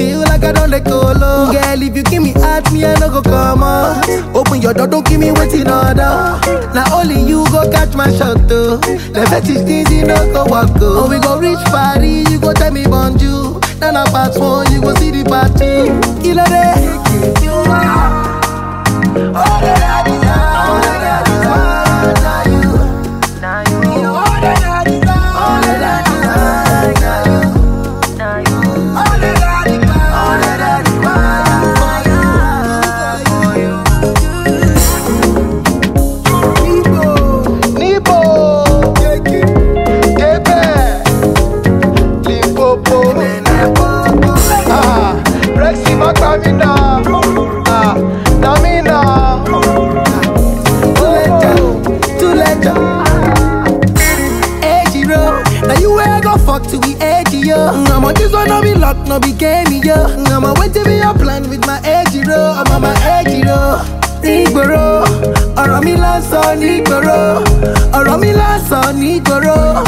feel like I don't let go low. Girl, if you give me heart, me I no go come out. Open your door, don't give me waiting order. Now only you go catch my shot though. The fetish things you no go walk go. Oh, we go reach Paris, you go tell me bonjour. Now na part one, you go see the part two. Kilo day. You are all that I desire. All that I desire. Now you. You all that I desire. All that I desire. Now you. All that I desire. All that I desire. For you. Nibo, Kebe, Limpopo, ah, Rexy Makamina, ah, Namina, Too late, Edgy road. Now you where I go fuck to be edgy, yo. I'm on this one, no be luck, no be game, yo. I'm on wait to be your plan with my edgy road. I'm on my edgy road. Nígboro, ọ̀rọ̀ mi lásán nígboro, ọ̀rọ̀ mi lásán nígboro.